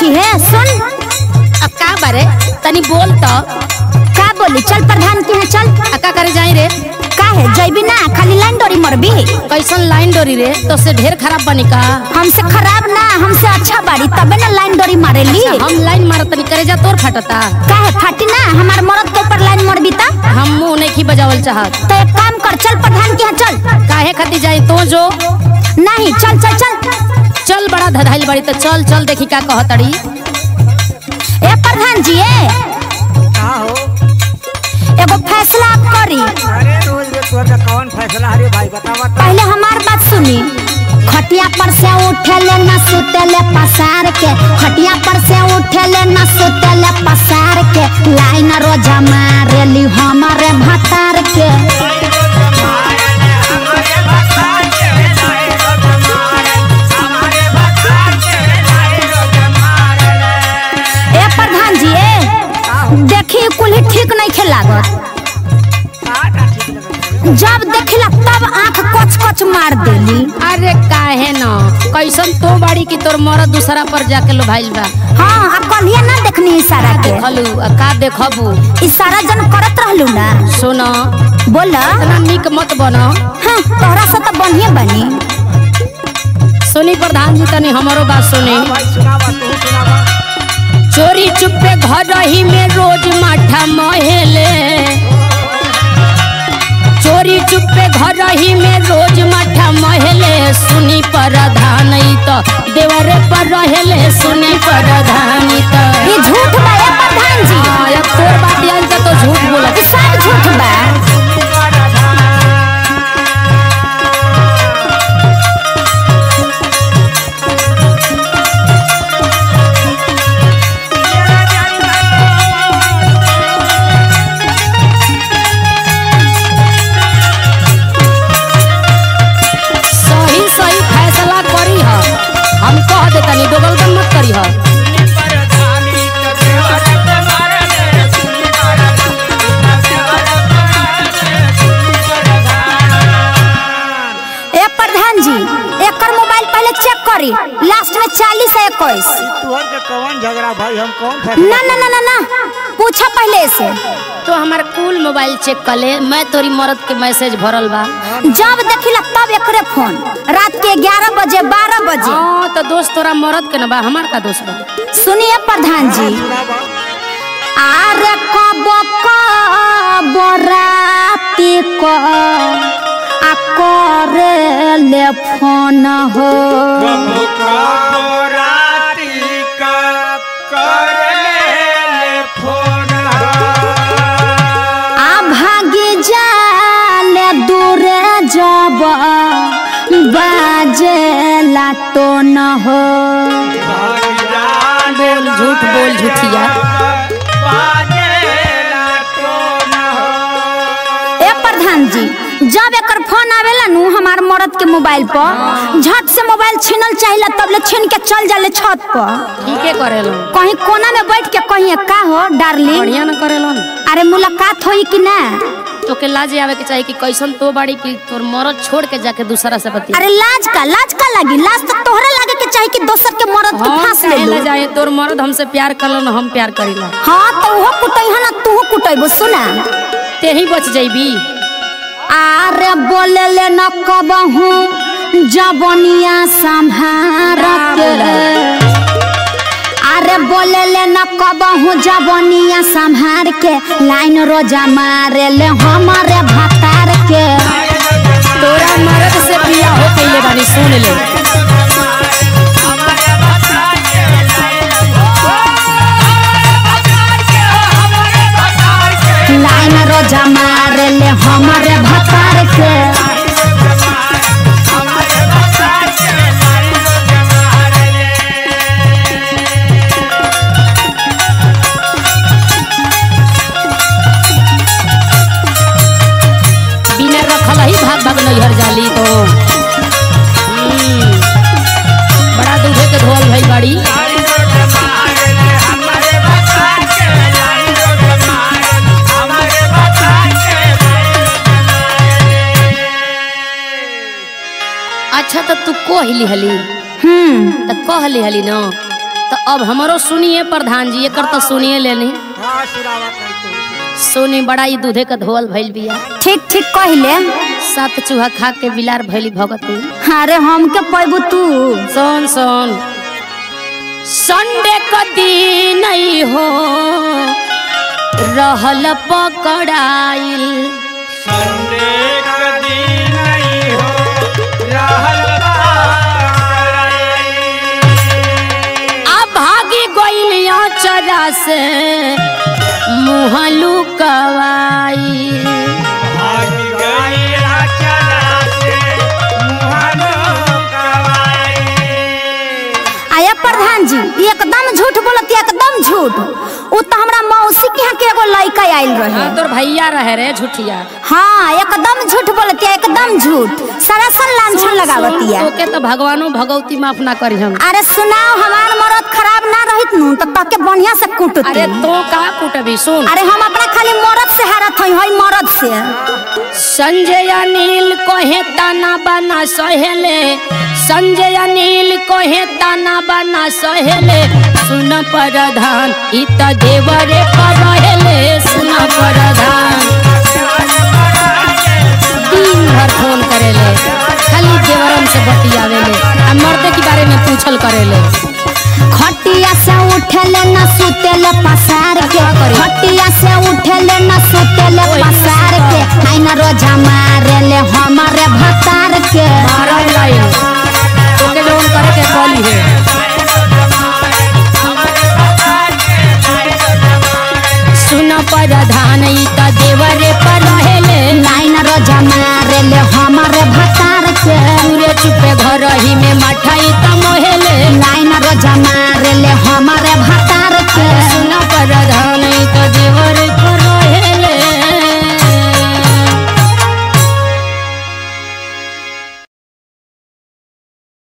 है सुन अब का बारे तनी बोल तो का बोली चल प्रधान के यहाँ चल आ का करे जाई रे का है जैबी ना खाली लाइन डोरी मरबी कैसन लाइन डोरी रे तो से ढेर खराब बनी का हमसे खराब ना हमसे अच्छा बाड़ी तबे ना लाइन डोरी मारेली हम लाइन मारत तनी करे जा तोर फटता का है फाटी ना हमार मरद के ऊपर लाइन मरबी ता हम मुंह नहीं की बजावल चाहत तो एक काम कर चल प्रधान के यहाँ चल काहे खाती जाई तो जो नहीं चल चल चल चल बड़ा धधाइल बड़ी तो चल चल देखी का कहतड़ी ए प्रधान जी ए का हो एगो फैसला आप करी अरे रोज में तोर का कौन फैसला हरे भाई बतावा तो पहले हमार बात सुनी खटिया पर से उठेले न सुतेले पसार के खटिया पर से उठेले न सुतेले पसार के लाइन रोजा मारेली हमारे भतार के ए प्रधान जी ए देखी कुल ठीक नहीं खेलागत जब देखिला तब आंख कच कच मार देली अरे काहे न कैसन तो बाड़ी की तोर मरद दूसरा पर जाके लो भाइल बा हाँ अब कलिया ना देखनी इशारा के देखलू आ का देखबू इशारा जन करत रहलू ना सुन बोल इतना निक मत बन हाँ तोहरा से तो बढ़िया बनी सुनी प्रधान जी तनी हमारो बात सुनी भाई सुनावा तू सुनावा चोरी चुपे घर ही में रोज माठा महेले चोरी चुपे घर ही में रोज माठा महेले सुनी प्रधान ई तो देवरे पर रहेले सुनी प्रधान ई तो ये झूठ बा ए प्रधान जी हाँ, अब तोर बात यान के तो झूठ बोलत ये सब झूठ बा सही सही फैसला करी ह हम कह देतनी दोगलगन मत करी ह ए प्रधान जी एकर मोबाइल पहले चेक करी लास्ट में चालीस है इक्कीस तोहर के कौन झगड़ा भाई हम कौन फैसला ना ना ना ना ना पूछा पहले से तो हमार कुल मोबाइल चेक कर ले मैं तोरी मरद के मैसेज भरल बा जब देखिला तब एकरे फोन रात के ग्यारह बजे बारह बजे हाँ तो दोस्त तोरा मरद के न बा हमार का दोस्त बा सुनिए प्रधान जी सुनावा आरे कब कब राति को आ करे ले फोन हो आ भागी जाले दूरे जब बाजे लाटो न हो बोल झूठ बोल झूठिया ए प्रधान जी जब एकर फोन आवेला नु हमार मरद के मोबाइल पर झट से मोबाइल छीनल चाहिला तब ले छीन के चल जाले छत पर ठीके करेलो कहीं कोना में बैठ के कहीं का हो डार्लिंग बढ़िया न करेलो अरे मुलाकात होई कि ना तोके लाज आवे के चाहिए कि कैसन तो बाड़ी की तोर मरद छोड़ के जाके दूसरा से बती अरे लाज का लाज का लगी लाज तो तोहरा लागे के चाही कि दोसर के मरद के हम फांस ले काहे लो ला जाए तोर मरद हमसे प्यार करलन हम प्यार करीला हाँ तो वो कुटई है ना तू कुटईबो सुना ते ही बच जाइबी आरे बोले ले न कबहू जबनिया संभार के अरे बोले ले न कबहू जबनिया संभार के लाइन रोजा मारे ले हमारे भतार के तोरा मरद से बिया हो कइले बानी सुन ले लाइन रोजा मारे ले हमारे भतार के बिना रखल ही भाग भाग नैहर जाली तो हम्म, बड़ा दूधे के धोल भई बाड़ी अच्छा तो तू कहली हली हम्म तो कहली हली न तो अब हमरो सुनिए प्रधान जी एकर तो सुनिए लेनी हाँ सुनावा कहीं तो सुनी बड़ा ही दूधे का धोल भइल बिया ठीक ठीक कहले सात चूहा खा के बिलार भइली भगती अरे हमके पैबू तू सुन सुन संडे का दिन नहीं हो रहल पकड़ाइल संडे का दिन नहीं हो रहल बाई। आ भागी गइल चरा से मुँह लुकवाई भाग गई अचरा से मुहानो कवाई। आया प्रधान जी एकदम झूठ बोलत एकदम झूठ उ तो हमरा मौसी के यहाँ के एगो लड़का आइल रहे हाँ तोर भैया रहे रे झूठिया हाँ एकदम झूठ बोलती एकदम झूठ सरासर लांछन लगावती है ओके तो भगवानो भगवती माफ ना करी हम अरे सुनाओ हमार मरद खराब ना रहित नु तो तके बढ़िया से कुटती अरे तो का कुटबी सुन अरे हम अपना खाली मरद से हारत हई हई मरद से संजय अनिल कहे ताना बना सहेले संजय अनिल कहे ताना बना सहेले सुन प्रधान इ त देवरे पर रहेले सुन प्रधान दिन भर फोन करेले खाली देवरम से बतियावेले आ मर्दे के बारे में पूछल करेले खटिया से उठेले न सुतेले पसार के खटिया से उठेले न सुतेले पसार के आई न रोजा मारेले हमारे भतार के मारल लाइन तोके जवन करे के कली है सुन प्रधान इ त देवरे पर रहेले लाइन रोजा मारेले हमारे भतार के पूरे चुपे घर ही में मठाई